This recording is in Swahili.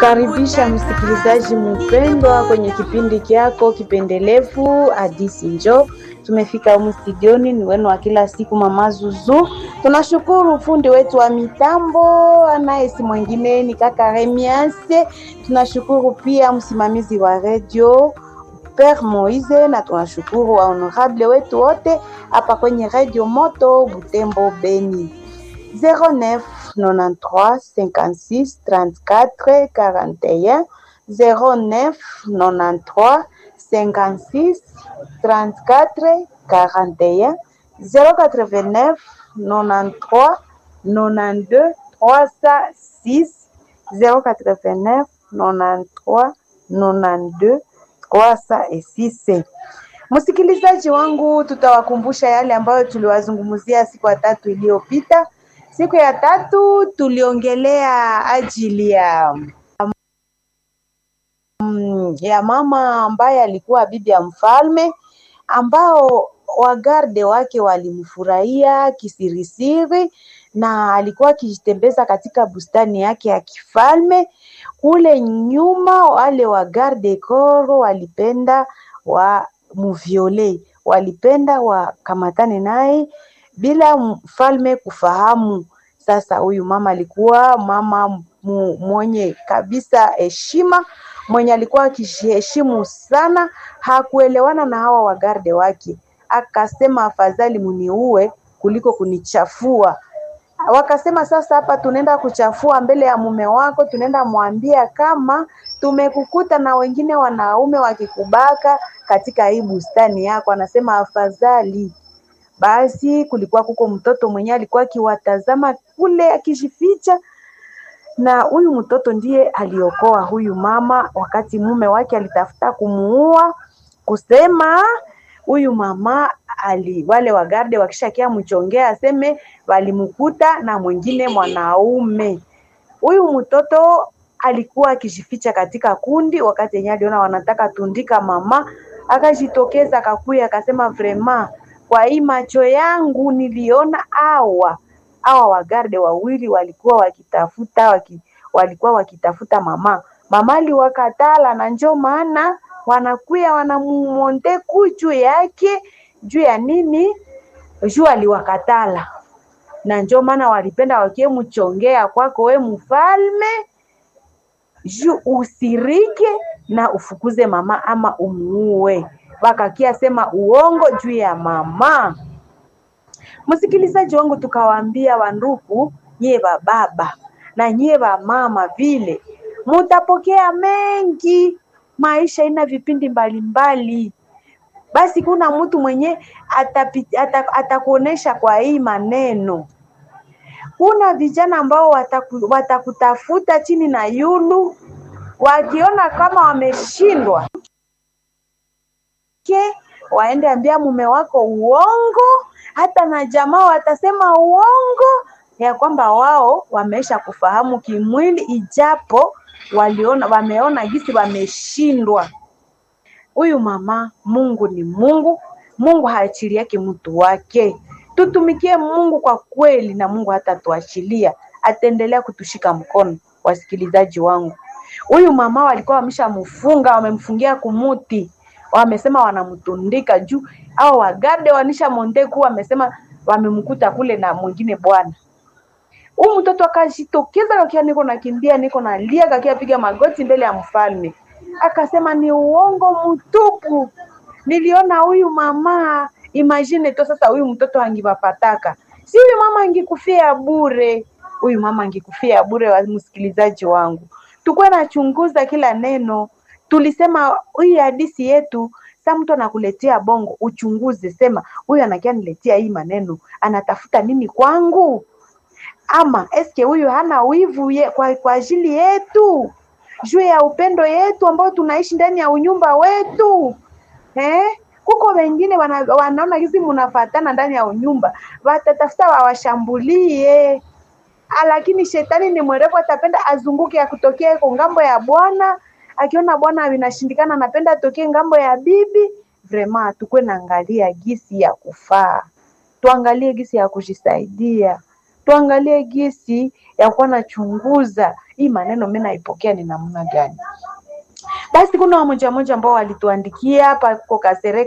Nakukaribisha msikilizaji mpendwa kwenye kipindi kyako kipendelevu Hadisi Njoo. Tumefika humu studioni, ni wenu wa kila siku Mama Zuzu. Tunashukuru fundi wetu wa mitambo anaye si mwingine ni kaka Remiase. Tunashukuru pia msimamizi wa redio Père Moise, na tunashukuru wa honorable wetu wote hapa kwenye redio Moto Butembo Beni 09 93 56 34 41 09 93 56 34 41 089 93 92 306 089 93 92 306. Msikilizaji wangu, tutawakumbusha yale ambayo tuliwazungumzia siku ya tatu iliyopita. Siku ya tatu tuliongelea ajili ya mm, ya mama ambaye alikuwa bibi ya mfalme ambao wagarde wake walimfurahia kisirisiri na alikuwa akijitembeza katika bustani yake ya kifalme. Kule nyuma, wale wagarde koro walipenda wa muviole, walipenda wakamatane naye bila mfalme kufahamu. Sasa huyu mama alikuwa mama mu, mwenye kabisa heshima, mwenye alikuwa akijiheshimu sana, hakuelewana na hawa wagarde wake, akasema afadhali muniue kuliko kunichafua. Wakasema sasa, hapa tunaenda kuchafua mbele ya mume wako, tunaenda mwambia kama tumekukuta na wengine wanaume wakikubaka katika hii bustani yako. Anasema afadhali basi kulikuwa kuko mtoto mwenye alikuwa akiwatazama kule akijificha, na huyu mtoto ndiye aliokoa huyu mama wakati mume wake alitafuta kumuua, kusema huyu mama ali, wale wagarde wakishakia mchongea aseme walimkuta na mwingine mwanaume. Huyu mtoto alikuwa akijificha katika kundi, wakati yenyewe aliona wanataka tundika mama, akajitokeza akakuya akasema vrema kwa hii macho yangu niliona awa awa wagarde wawili walikuwa wakitafuta waki, walikuwa wakitafuta mama mama aliwakatala, na njo maana wanakuya wanamumonte juu yake juu ya nini? Juu aliwakatala, na njo maana walipenda wakie mchongea kwako we mfalme, juu usirike na ufukuze mama ama umuue wakakia sema uongo juu ya mama. Msikilizaji wangu, tukawaambia wanduku, nyie baba na nyie mama, vile mutapokea mengi. Maisha ina vipindi mbalimbali mbali. Basi kuna mtu mwenye atakuonesha kwa hii maneno. Kuna vijana ambao wataku, watakutafuta chini na yulu, wakiona kama wameshindwa ke waende ambia mume wako uongo, hata na jamaa watasema uongo ya kwamba wao wameisha kufahamu kimwili, ijapo waliona wameona gisi wameshindwa. Huyu mama, Mungu ni Mungu, Mungu haachili yake mtu wake. Tutumikie Mungu kwa kweli, na Mungu hatatuachilia, ataendelea kutushika mkono. Wasikilizaji wangu, huyu mama walikuwa wameshamfunga, wamemfungia kumuti wamesema wanamtundika juu au wagarde wanisha mondeku wamesema wamemkuta kule na mwingine bwana. Huyu mtoto akajitokeza kakia, niko nakimbia, niko nalia, kakia piga magoti mbele ya mfalme, akasema ni uongo mtupu, niliona huyu mama. Imagine to sasa, huyu mtoto angipapataka, si huyu mama angikufia bure, huyu mama angikufia bure. Wa msikilizaji wangu, tukuwe nachunguza kila neno tulisema hii hadisi yetu, sa mtu anakuletea bongo, uchunguze, sema huyu anakia niletea hii maneno, anatafuta nini kwangu? Ama eske huyu hana wivu ye, kwa, kwa ajili yetu juu ya upendo yetu ambao tunaishi ndani ya unyumba wetu eh? Kuko wengine wana, wanaona hizi munafatana ndani ya unyumba, watatafuta wawashambulie, lakini shetani ni mwerevu, atapenda azunguke ya kutokea kwa ngambo ya Bwana akiona bwana vinashindikana, napenda atokee ngambo ya bibi. Vrema tukwe naangalia gisi ya kufaa, tuangalie gisi ya kujisaidia, tuangalie gisi ya kuwa nachunguza hii maneno mi naipokea ni namna gani? Basi kuna wamoja moja ambao walituandikia hapa kwa Kasereka